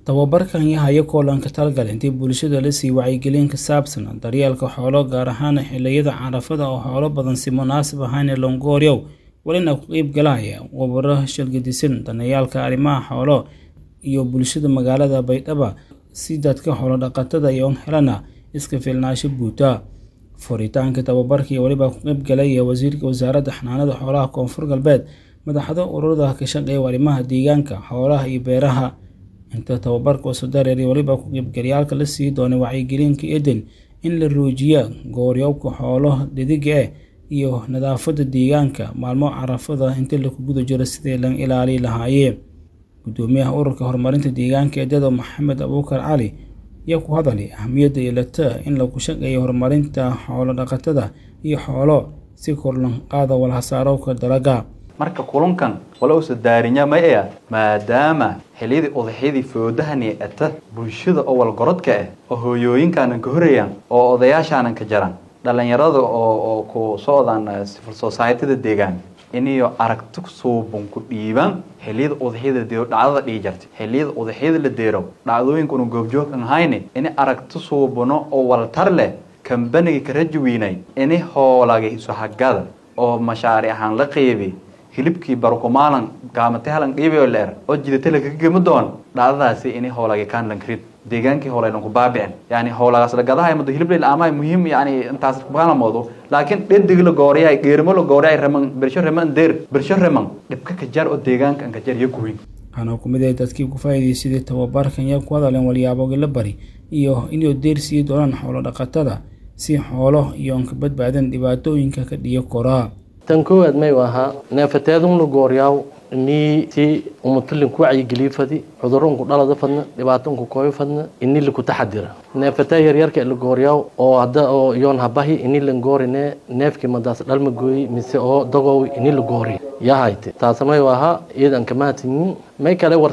tababarkan yahayo koolanka talgal intii bulshada la sii wacyigelin ka saabsan daryeelka xoolo gaar ahaan xiliyada carafada oo xoolo badan si munaasib ahayn longooryow walina ku qeyb galaya wabaro shalgadisan danayaalka arrimaha xoolo iyo bulshada magaalada baydhaba si dadka xoolo dhaqatada iyo helana iska filnaasho buuta furitaanka tababarka iyo weliba ku qeyb galaya wasiirka wasaaradda xanaanada xoolaha koonfur galbeed madaxda ururada ka shaqeeya arrimaha deegaanka xoolaha iyo beeraha inta tababarka usudareer weliba ku qeybgalyaalka la sii doonay wacyigelinka eden in la roojiya gooryoobka xoolo dhediga ah iyo nadaafada deegaanka maalmo carafada inta laku guda jiro sidii la ilaali lahaayee gudoomiyaha ururka horumarinta deegaanka eedado maxamed abuukar cali ayaa ku hadalay ahamiyadda yeelata in lagu shaqeeyo horumarinta xoolo dhaqatada iyo xoolo si korlan qaada walhasaarowka dalaga marka kulankan wala usa daarinya maya maadaama xiliyadii odaxyadii foodahani ata bulshada oo walgorodka ah oo hooyooyinkaanan ka horayaan oo odayaashaanan ka jaran dhalinyarada oo oo ku socdaan civil societyda deegaan iniyo aragti suuban ku dhiibaan xiliyada udaxyada deero dhacdada dhigi jartay xiliyada udaxyada la deero dhacdooyinkuna goobjoog an hayne ini aragti suubano oo waltar leh kambaniga ka rajawiinay ini hoolagi isuhagada oo mashaaric ahaan la qeybi hilibkii barukumaalan gaamate halan dhiibayo leer oo jidata lakaga gemi doon dhacdadaasi ini hoolagi kaan lankarid deegaankii hoolaynan ku baabicin yani hoolagaas la gadahay mado hilib leel amaay muhiim yani intaas kubaana moodo laakiin dhedig la gooriyay geerimo la gooriyay raman bersho raman deer bersho raman dhibka ka jar oo deegaanka an ka jar iyo kuweyn waxaana ku mid ah dadkii ku faa'iidaysaday tababarkan yaa ku hadaleen walyaabogi la bari iyo inuu deer sii doonaan xoolo dhaqatada si xoolo iyo an ka badbaadan dhibaatooyinka ka dhiyo koraa tan koowaad may ahaa neefateedun la gooriyaaw inii si umutalin ku wacyigeliyo fadi cudurro unku dhalada fadna dhibaato unku kooyo fadna ini laku taxadira neefatee yaryarka la gooriyaaw oo hadda oo iyoon habahi ini la goorine neefkii madaas dhalma gooyi mise oo dagow ini la goori yaa hayte taasa may ahaa iyadan kamahadsanyin may kale war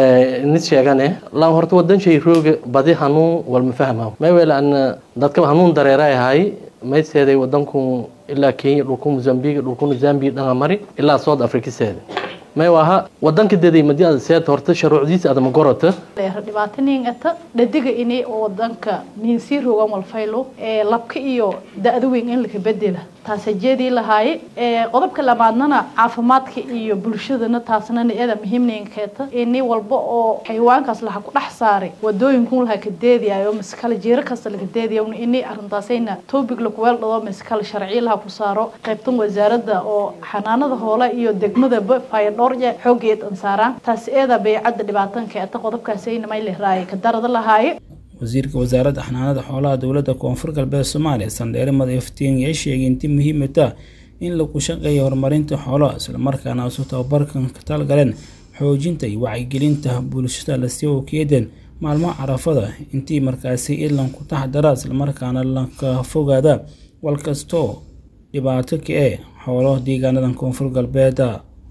nis sheegane laan horta wadan shay rooga badi hanuun walma fahmaa may wele an dadka hanuun dareera ahay may seeday wadanku ilaa kenya dhulku mozambique dhulkuna zambia dhanga mari ilaa south africa seeda may aha wadanka deday madi ada seed horta sharuucdiisa adama gorota dhibaato niingata dhadiga ini wadanka niinsii rogan walfaylo ee labka iyo da-da weyn in laka bedela taasa jeedii lahaaye qodobka labaadnana caafimaadka iyo bulshadana taasnana iyada muhiimninkeeta ini walba oo xayawaankaas laha ku dhex saaray wadooyinkun laha ka deediyayo miskale jiiro kasta laga deediya ini arintaasayna topic lakuweel dhado miskale sharciyo laha ku saaro qaybtan wasaaradda oo xanaanada hoole iyo degmadaba fayadhoorje xoogeed an saaraan taas iyada baycadda dhibaatankeeta qodobkaasayna may lehraaya ka darada lahaaye wasiirka wasaaradda xanaanada xoolaha dowladda koonfur galbeed soomaaliya sandheere madaiftiin ayaa sheegay intii muhiimata in lagu shaqeeyo horumarinta xoolaha islamarkaana isu tababarkan ka talgaleen xoojinta iyo wacyigelinta bulshada lasii okeeden maalmaha carafada intii markaasi ilan ku taxdara islamarkaana laka fogaada walkastoo dhibaato ka ee xoolo deegaanadan koonfur galbeeda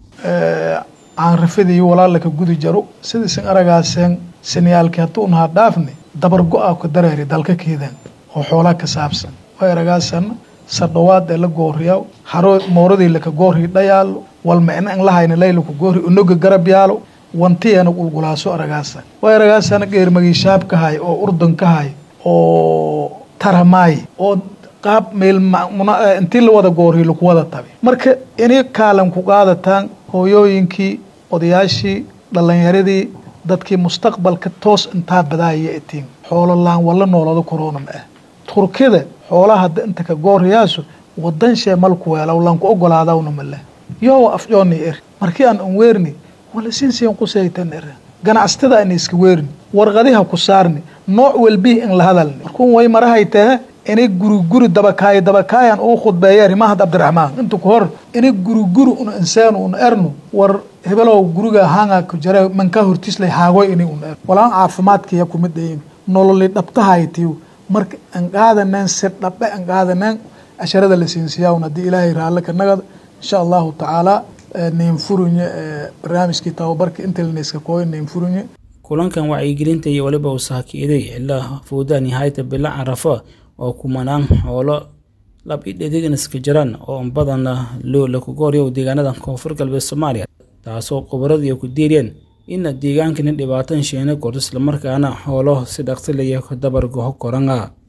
caanrafadii walaalaka gudi jaro sidaisan aragaaseen saniyaalkii hadduu nahaa dhaafne dabar go-a ku dareeri dalka keedan oo xoolaa ka saabsan way aragaasan sardhawaad ee la gooriyaw haro mooradii laka goorri dhayaalo walmicna an lahayna laylaku goorri unoga garab yaalo wantiyana qulqulaaso aragaasan way aragaasana geermagiishaab ka hay oo urdun ka hay oo taramaay oo qaab meel intii la wada goorri laku wada tabi marka inay kaalan ku qaadataan hooyooyinkii odayaashii dhalinyaradii dadkii mustaqbalka toos intaa badaaya itiin xoolo laan wala noolado korona ma ah turkida xoolaha hadda inta ka gooriyaasu wadan shee malku weelaw lanku ogolaadawna male yoo afjooni er markii aan an weerni wala sinsiin qusaytan er ganacsatada aan iska weerni warqadiha ku saarni nooc walbii in la hadalni markuun way marahay tahe inay guriguri dabakaayo dabakaayan uu khudbeeya rimahad cabdiraxmaan inta ku hor inay guriguri una insaanu una ernu war hebelow guriga hanga ku jare manka hortislay haagoy inay una er walaan caafimaadkaya kumid dhayin nololi dhabtahaytiyo marka an qaadaneen si dhabe an qaadaneen casharada la siinsiyaawna haddii ilaahay raalle ka nagada insha allahu tacaala nin furunye barnaamijkii tababarka intelneska kooy nin furunye kulankan wacyigelinta iyo weliba usaakiiday ilaa fuudaan yahayta bila carafo oo kumanaan xoolo lab i dhedigan iska jiraan oo badana loo lakugooryo deegaanadan koonfur galbeed soomaaliya taasoo khubaradu ay ku diiriyeen in deegaankani dhibaatan sheena kor islamarkaana xoolo si dhaqsi laya ka dabar goho koranga